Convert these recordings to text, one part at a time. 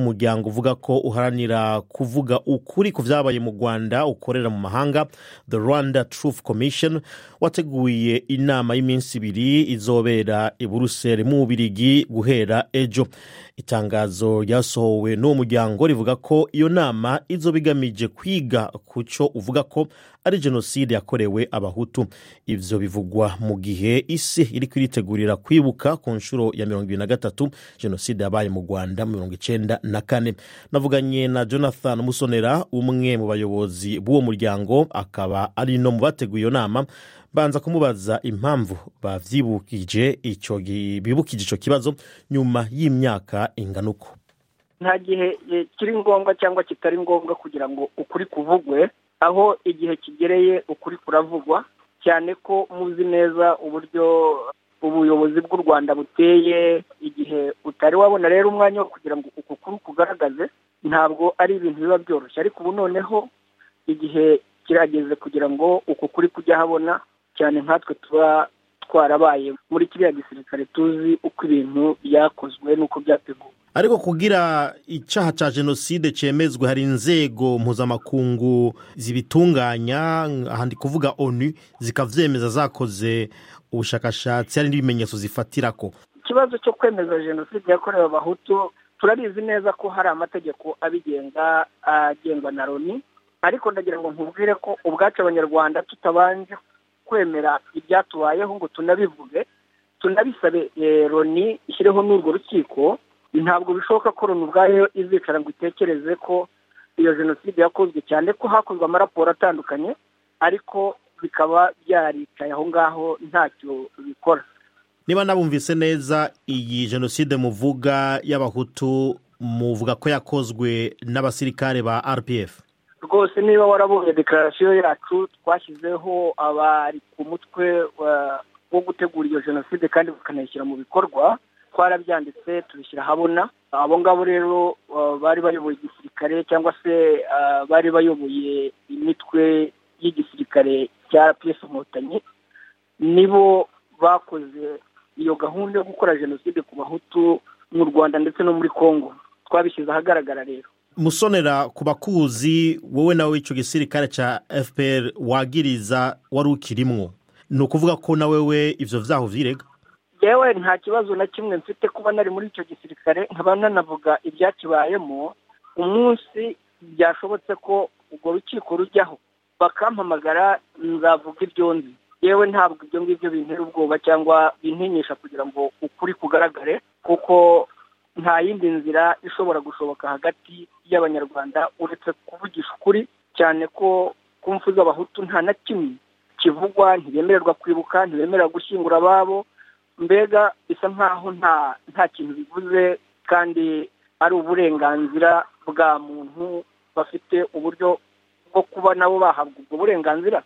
umuryango uvuga ko uharanira kuvuga ukuri ku byabaye mu rwanda ukorera mu mahanga the rwanda truth commission wateguye inama y'iminsi ibiri izobera i buruseli mu bubirigi guhera ejo itangazo ryasohowe n'uwo muryango rivuga ko iyo nama izoba igamije kwiga ku cyo uvuga ko ari jenoside yakorewe abahutu ibyo bivugwa mu gihe isi iri kwiritegurira kwibuka ku nshuro ya mirongo irindwi na gatatu jenoside yabaye mu rwanda mu mirongo icyenda na kane navuganye na jonathan musonera umwe mu bayobozi b'uwo muryango akaba ari no mu bateguye iyo nama banza kumubaza impamvu babyibukije bibukije icyo kibazo nyuma y'imyaka ingana uko nta gihe kiri ngombwa cyangwa kitari ngombwa kugira ngo ukuri kuvugwe aho igihe kigereye ukuri kuravugwa cyane ko muzi neza uburyo ubuyobozi bw'u rwanda buteye igihe utari wabona rero umwanya wo kugira ngo uku kuri kugaragaze ntabwo ari ibintu biba byoroshye ariko ubu noneho igihe kirageze kugira ngo uku kuri kujya ahabona cyane nkatwe tuba twarabaye muri kiriya gisirikare tuzi uko ibintu byakozwe n'uko byateguwe ariko kugira icyaha cya jenoside cyemezwe hari inzego mpuzamakungu zibitunganya ahandi kuvuga onu zikabyemeza zakoze ubushakashatsi hari n'ibimenyetso zifatira ko ikibazo cyo kwemeza jenoside yakorewe abahutu turabizi neza ko hari amategeko abigenga agengwa na loni ariko ndagira ngo nkubwire ko ubwacu abanyarwanda tutabanje kwemera ibyatubayeho ngo tunabivuge tunabisabe loni ishyireho n'urwo rukiko ntabwo bishoboka ko loni ubwayo izicara ngo itekereze ko iyo jenoside yakozwe cyane ko hakozwe amaraporo atandukanye ariko bikaba byaricaye aho ngaho ntacyo bikora niba nabumvise neza iyi jenoside muvuga y'abahutu muvuga ko yakozwe n'abasirikare ba rpf rwose niba warabonye dekararasiyo yacu twashyizeho abari ku mutwe wo gutegura iyo jenoside kandi bakanayishyira mu bikorwa twarabyanditse tubishyira ahabona abo ngabo rero bari bayoboye igisirikare cyangwa se bari bayoboye imitwe y'igisirikare cya piyesi inkotanyi nibo bakoze iyo gahunda yo gukora jenoside ku bahutu mu rwanda ndetse no muri congo twabishyize ahagaragara rero musonera ku bakuzi wowe nawe icyo gisirikare cya fpr wagiriza wari ukirimwo ni ukuvuga ko nawe we ibyo byaho byirega yewe nta kibazo na kimwe mfite kuba nari muri icyo gisirikare nkaba nanavuga ibyakibayemo umunsi byashobotse ko urwo rukiko rujyaho bakampamagara nzavuga ibyo nzi yewe ntabwo ibyo ngibyo bintera ubwoba cyangwa bintinyisha kugira ngo ukuri kugaragare kuko nta yindi nzira ishobora gushoboka hagati y'abanyarwanda uretse kuvugisha ukuri cyane ko ku mpfu z'abahutu nta na kimwe kivugwa ntibemererwa kwibuka ntibemererwa gushyingura ababo mbega bisa nkaho nta kintu bivuze kandi ari uburenganzira bwa muntu bafite uburyo bwo kuba nabo bahabwa ubwo burenganzira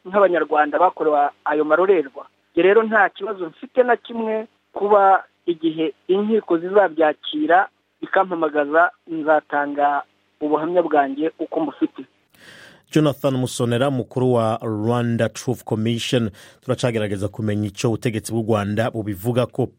nk'abanyarwanda bakorewe ayo marorerwa rero nta kibazo mfite na kimwe kuba igihe inkiko zizabyakira bikampamagaza nzatanga ubuhamya bwanjye uko mufite jonathan musonera mukuru wa rwanda truth commission turacagerageza kumenya icyo ubutegetsi bw'u rwanda bubivuga ko